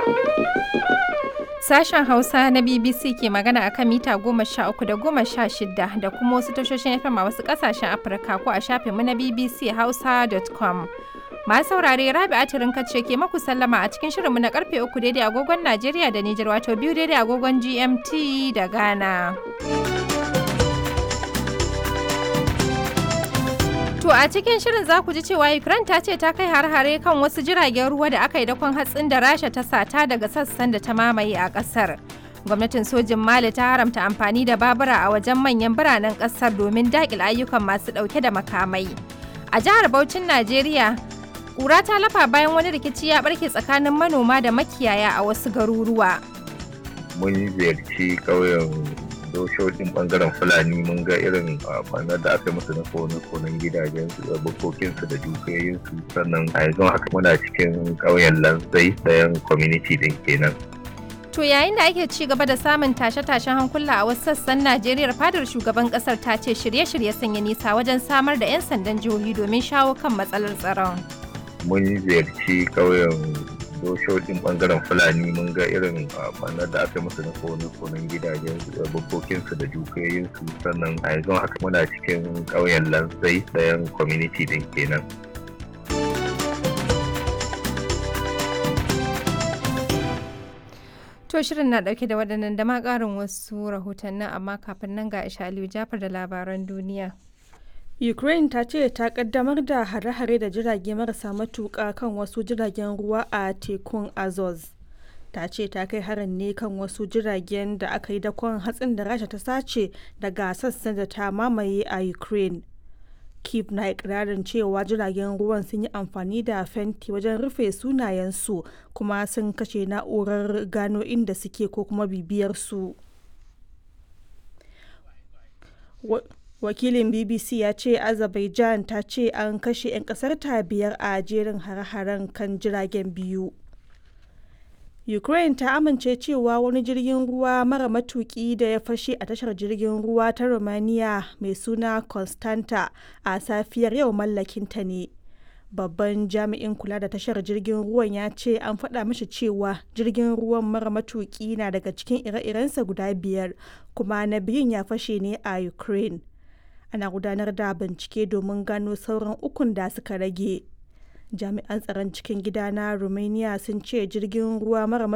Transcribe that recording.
Sashen Hausa na BBC ke magana a kan mita goma sha uku da goma sha shida da kuma wasu tashoshin FM a wasu ƙasashen Afirka ko a shafinmu na BBC Hausa.com. Masu saurare Rabi Atirin ce ke maku sallama a cikin shirinmu na karfe uku daidai agogon Najeriya da Nijar wato biyu daidai agogon GMT da Ghana. To a cikin shirin za ku ji cewa Ukraine ta ce ta kai har-hare kan wasu jiragen ruwa da aka yi dakon hatsin da Rasha ta sata daga sassan da ta mamaye a ƙasar. Gwamnatin sojin Mali ta haramta amfani da babura a wajen manyan biranen ƙasar domin daƙil ayyukan masu ɗauke da makamai. A jihar Bauchin Najeriya, ƙura ta lafa bayan wani rikici ya ɓarke tsakanin manoma da makiyaya a wasu garuruwa. Mun ziyarci ƙauyen doshoshin bangaren fulani mun ga irin kwanar da aka musu na kone-konen gidajen su da bukokinsu da dukiyoyinsu sannan a yanzu haka muna cikin ƙauyen lanzai ɗayan community din kenan. To yayin da ake ci gaba da samun tashe-tashen hankula a wasu sassan Najeriya fadar shugaban kasar ta ce shirye-shirye sanya nisa wajen samar da 'yan sandan jihohi domin shawo kan matsalar tsaron. Mun ziyarci ƙauyen doshoshin bangaren fulani mun ga irin kwanar da aka musu na kone-konen gidajen su da bukokinsu da dukiyoyinsu sannan a yanzu haka muna cikin ƙauyen lanzai ɗayan community din kenan. To shirin na dauke da waɗannan da ma ƙarin wasu rahotannin amma kafin nan ga Aisha Aliyu Jafar da labaran duniya. Ukraine ta ce ta kaddamar da hare-hare da jirage marasa matuƙa kan wasu jiragen ruwa a tekun Azov. Ta ce ta kai harin ne kan wasu jiragen da aka yi dakon hatsin da Rasha ta sace daga sassan da ta mamaye a Ukraine. Kiev na ikirarin cewa jiragen ruwan sun yi amfani da fenti wajen rufe sunayensu kuma sun kashe na'urar gano inda suke ko kuma bibiyar su. wakilin bbc ya ce azerbaijan ta ce an kashe 'yan kasar ta biyar a jerin hare-haren kan jiragen biyu ukraine ta amince cewa wani jirgin ruwa mara matuki da ya fashe a tashar jirgin ruwa ta romania mai suna constanta a safiyar yau mallakinta ne babban jami'in kula da tashar jirgin ruwan ya ce an faɗa mashi cewa jirgin ruwan mara matuki na daga cikin ire-irensa guda biyar kuma na biyun ya fashe ne a ukraine ana gudanar da bincike domin gano sauran ukun da suka rage jami'an tsaron cikin gida na romania sun ce jirgin ruwa mara